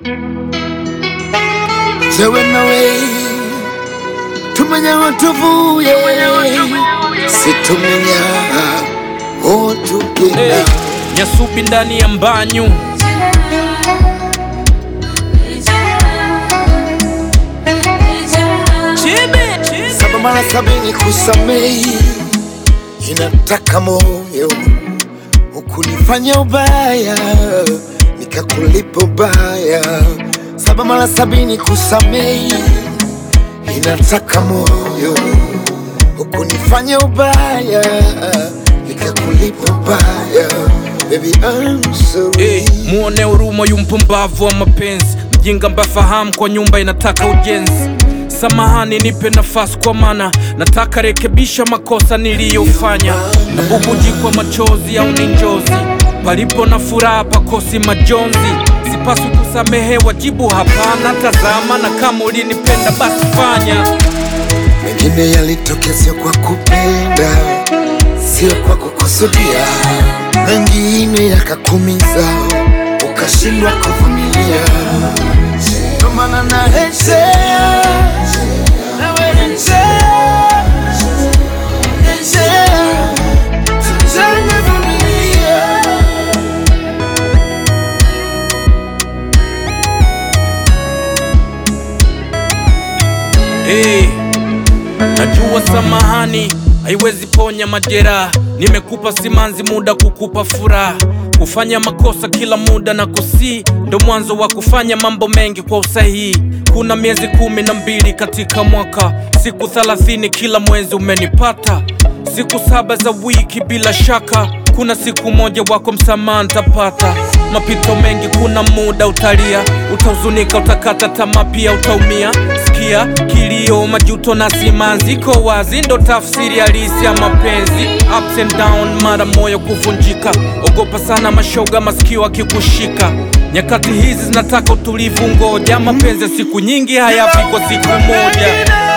jewe nawe tumenya aho tuvuye situmenya aho tugenda Hey, nyasubi ndani ya mbanyu Chibi. saba mara sabini kusamehi inataka moyo ukunifanya ubaya nikakulipa ubaya saba mara sabini kusamehi inataka moyo ukunifanya ubaya nikakulipa ubaya baby I'm sorry Hey, muone huruma yu mpumbavu wa mapenzi mjinga mbafahamu kwa nyumba inataka ujenzi samahani nipe nafasi kwa mana nataka rekebisha makosa niliyofanya na bubujikwa machozi au ni njozi palipo na furaha pakosi majonzi sipaswi kusamehewa jibu hapana tazama na kama ulinipenda basi fanya mengine yalitokea sio kwa kupenda, sio kwa kukusudia, mengine yakakumiza ukashindwa kuvumilia. Ndo maana narejea, nawe rejea, rejea, tujenge familia. Hey, najua samahani haiwezi ponya majeraha. Nimekupa simanzi muda kukupa furaha, kufanya makosa kila muda na kusi ndo mwanzo wa kufanya mambo mengi kwa usahihi. Kuna miezi kumi na mbili katika mwaka, siku thelathini kila mwezi umenipata, siku saba za wiki bila shaka kuna siku moja wako msamaha ntapata. Mapito mengi, kuna muda utalia, utahuzunika, utakata tamaa, pia utaumia. Sikia kilio, majuto na simanzi, iko wazi, ndo tafsiri halisi ya mapenzi. Ups and down, mara moyo kuvunjika, ogopa sana mashoga, masikio akikushika. Nyakati hizi zinataka utulivu, ngoja mapenzi ya siku nyingi hayafi kwa siku moja.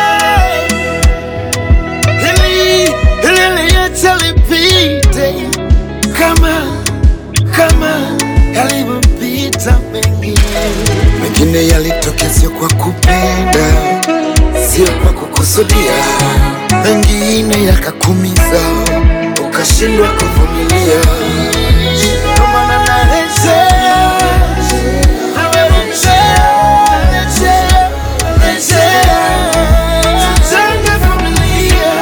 Hili hili liacha lipite kama kama yalivyopita mengine. Mengine yalitokea sio kwa kupenda, sio kwa kukusudia, mengine yakakumiza ukashindwa kuvumilia. Ndo maana narejea, nawe rejea, rejea, rejea, tujenge familia.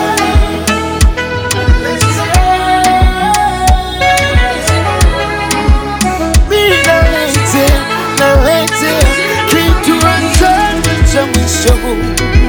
Mimi naletea, naletea kitu anzani cha mwisho